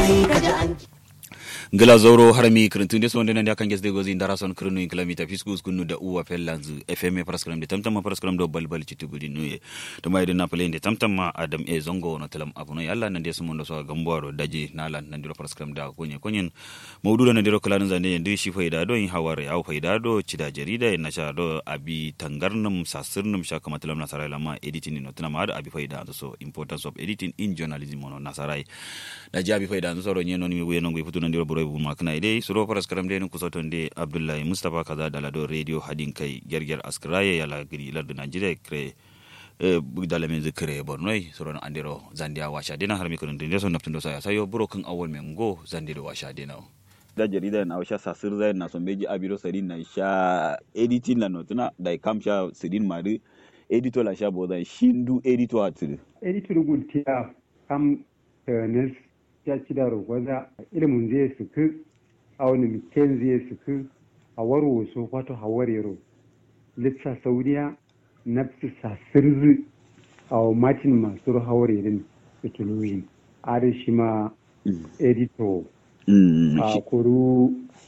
sai ka ji an ngila zoro harami kirintunde so ndena ndia kanges de gozi ndara son kirinu in kilamita fiskus kunu da uwa fellanzu fm paraskram de tamtama paraskram do balbal citu gudi nuye to mai de napale de tamtama adam e zongo no telam abuno yalla nande so mondo so gamboro daji nala nandiro paraskram da konye konyen mawdudo nandiro kalan zande ndi shi faida do in haware au faida do cida jarida na sha do abi tangarnum sasirnum sha kama telam nasarai lama editing no tana ma da abi faida so importance of editing in journalism no nasarai da jabi faida so ro nyeno ni we no ngi futu nandiro boro bu makna ide suro paras karam de ku soton de abdullahi mustafa kaza da lado radio hadin kai gerger askraye yala giri lardu najeriya kre dala men zikre bornoi suro andiro zandia washa dina har mi kun de so naptundo saya sayo buro kan awol men go zandiro washa dina da jarida na washa sasir zai na son beji abiro sarin na sha editing la notuna da kam sha sidin mari editor la sha boda shindu editor atiri editor gultiya kam nes ya ci da rogwaza ilimin zai suku a wani miken zai suku a waro so fato hawarero litsa saudiya nafsi sasirzi a matin masu hawarerin fitiloyin are shi ma edito a kuru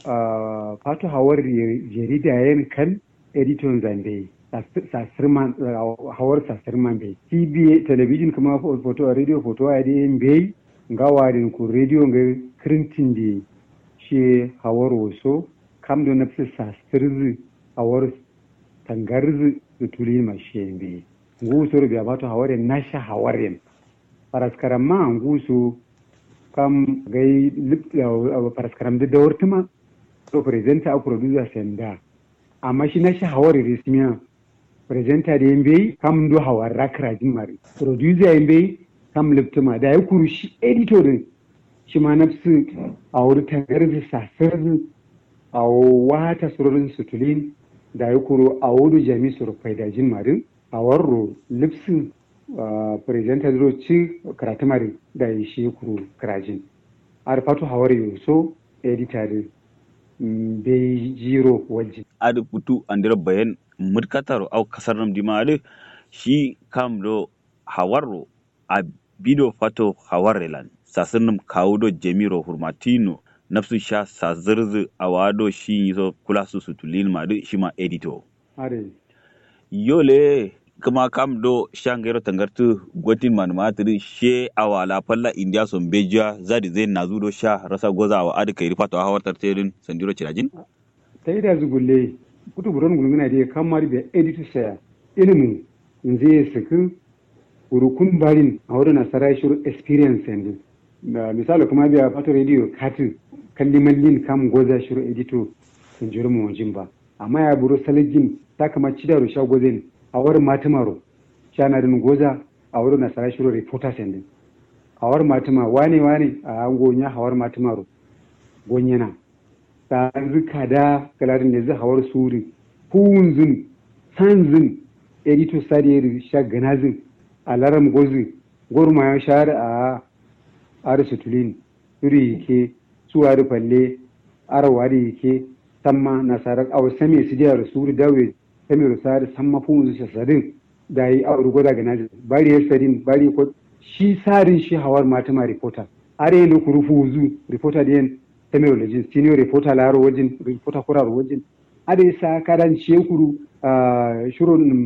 fato hawar jarida yan kan editon zande sasirman hawar sasirman bai tv television kuma foto radio foto a yin bai gawarin ku radio ga kirintin da shi hawar waso kam da nafsi sasirzi hawar tangarzi da tuli ma shi be nguso rubi abato haware nasha hawaren paraskaram ma nguso kam gai paraskaram da dawartuma to presenter a producer senda amma shi nasha haware resmiya presenter da yambe kam do hawar rakra jimari producer yambe kam liptuma da ya kuru shi editor din shi ma nafsu a wuri tangarzi sasirzi a wata surorin sutulin da ya kuro a wudu jami su da jin marin a warro lipsin presenter zuro ci karatu mari da ya shi kuro karajin a rufatu hawar yau so editor din bai jiro wajen adi putu andira bayan murkataro au kasar nam dimade shi kam do hawarro a bido fato hawarrelan sasirnum kawudo jemiro hurmatino nafsu sha sazirzi a wado shi so kula su sutulin ma duk shi ma edito are yole kuma kam do shangero tangartu gotin man matri she awala palla india son beja zadi zai nazu do sha rasa goza wa adi kai rifato hawar tarterin sandiro cirajin ta yi da zugulle kutu buron gulguna da kan mari da edito saya ilimin zai sakin urukun barin a wurin nasara shiru experience yanzu da misali kuma biya fato radio katin kalli mallin kam goza shiru edito sun jiri mu wajen ba amma ya buru saligin ta kama cida rusha gozen a wurin matimaro shanarin goza a wurin nasara shiru reporter sendin a wurin matima wane wane a gonya hawar matimaro gonyana ta zuka da kalarin da zai hawar suri hunzun sanzun edito sadiyar sha ganazin a laram gozi gorma ya share a arisu tulin iri yake suwa da falle arawa da yake samma nasarar awa same su jihar su dawe same rusa da samma fun su sasadin da yi a rugo daga nazi bari ya sadin bari ko shi sarin shi hawar matama reporter are yin ku rufu zu reporter da yin same rulajin senior reporter laro wajen reporter kuraro wajen ada sa karan shekuru shirin